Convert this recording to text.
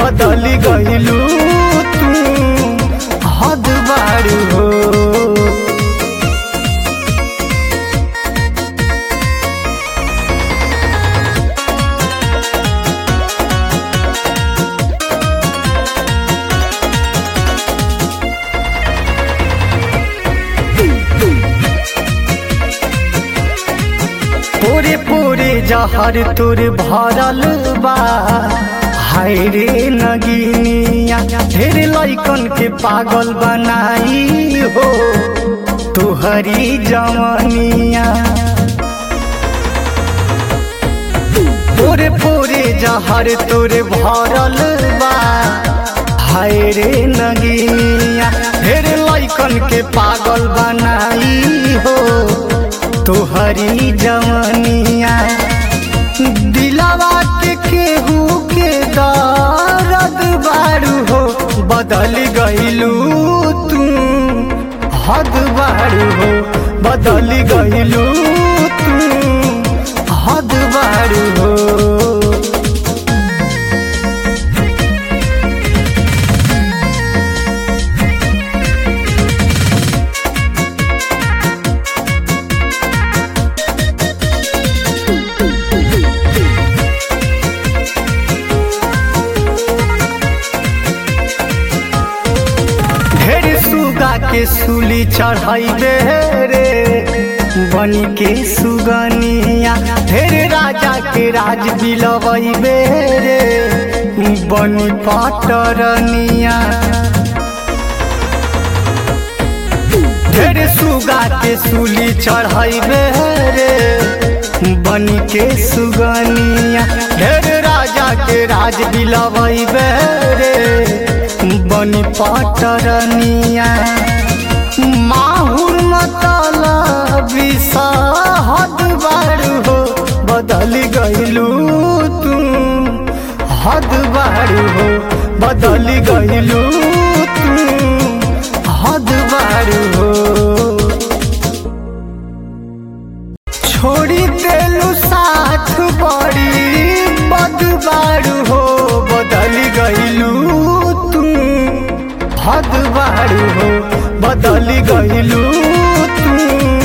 बदल गइलू तू हद बारू हो पूरे पूरे जहर तुर भरल बा हाय रे नगिनिया ढेर लइकन के पागल बनाई हो तुहरी जवनिया पूरे पूरे जहर तुर भरल बा हाय रे नगिनिया ढेर लइकन के पागल बनाई हो तोहरी जवनिया दिलावा के केहू के दर्द बारू हो बदल गइलू तू हद बारू हो बदल गइलू तू हद बारू हो ढेर सुगा के सूली चढ़ाइबे रे बनी के सुगनिया ढेर राजा के राज बिलवैबे रे बनी पटरनिया ढेर सुगा के सूली चढ़ाइबे रे बनी के सुगनिया ढेर राजा के राज बिलवैबे रे बनी पटरनिया माहुर मतला विषहद बारू हो बदल गइलू तू हद बारू हो बदल गइलू तू हद बारू हो छोड़ी देलू साथ बड़ी बदबारू हो बदल गइलू तू हद बारू हो बदल गइलू तू